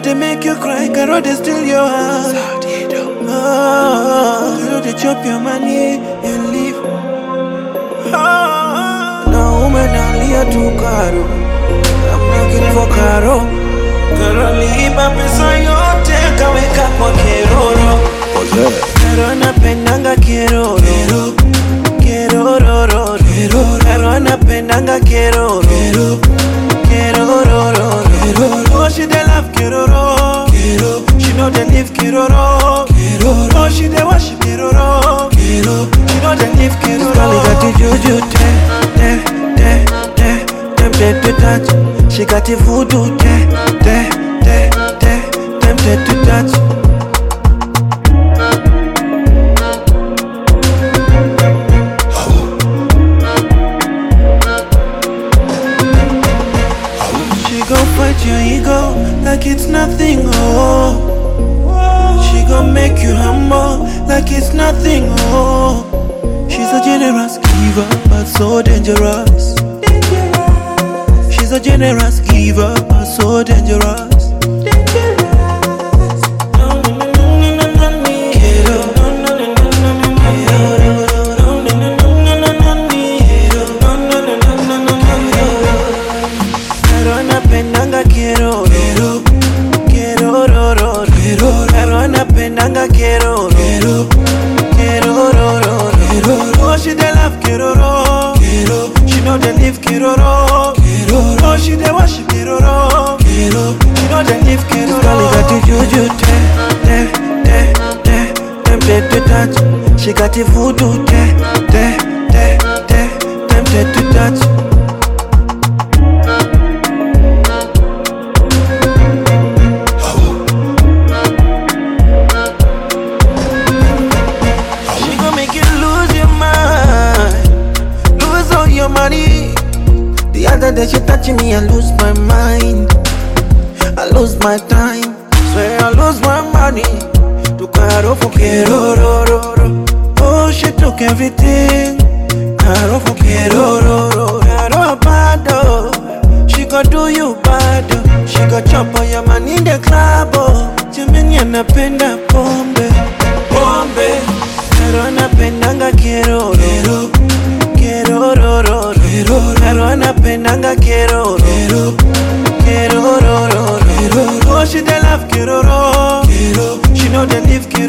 they make you cry, Caro they steal your heart. Oh, Caro they chop your money and leave. Oh, now woman nalia tu Caro, I'm looking for Caro. Caro liiba pesa yote kaweka kwa keroro. Caro anapendanga keroro. Kerororo. Caro anapendanga keroro. Kerororo. Oh, she dey love keroro. She know they live keroro. Oh, she dey worship keroro. She know they live keroro. Girl, got the juju, te, te, te, te, tempted to touch. She got the voodoo, te, te, te, te, tempted to touch. She gon' fight your ego like it's nothing, oh. She gon' make you humble like it's nothing, oh. She's a generous giver, but so dangerous. She's a generous giver, but so dangerous. Pero anapendanga quiero Quiero ro, ro, ro. Pero anapendanga quiero Quiero ro, ro, ro. Oh she dey love quiero ro She know they live quiero ro Oh she dey worship quiero ro She know they live quiero ro Girl got the juju te te te te Tempted to touch She got the voodoo te te te te Tempted to touch She gon' make you lose your mind, lose all your money. The other day she touching me, I lose my mind, I lose my time. Swear I lose my money. To caro for quiero, ro, ro, ro. Oh, she took everything. Caro for quiero, ro, ro. Caro bad, oh. She gon' do you bad, oh. She gon' chop all your money in the club, oh. Jimmy anapenda pombe, pombe. Pero anapendanga quiero, ro. Quiero, ro, ro, ro. Pero anapendanga quiero, ro. Quiero, ro, ro, ro. Oh, she dey love quiero, ro. She know they live quiero,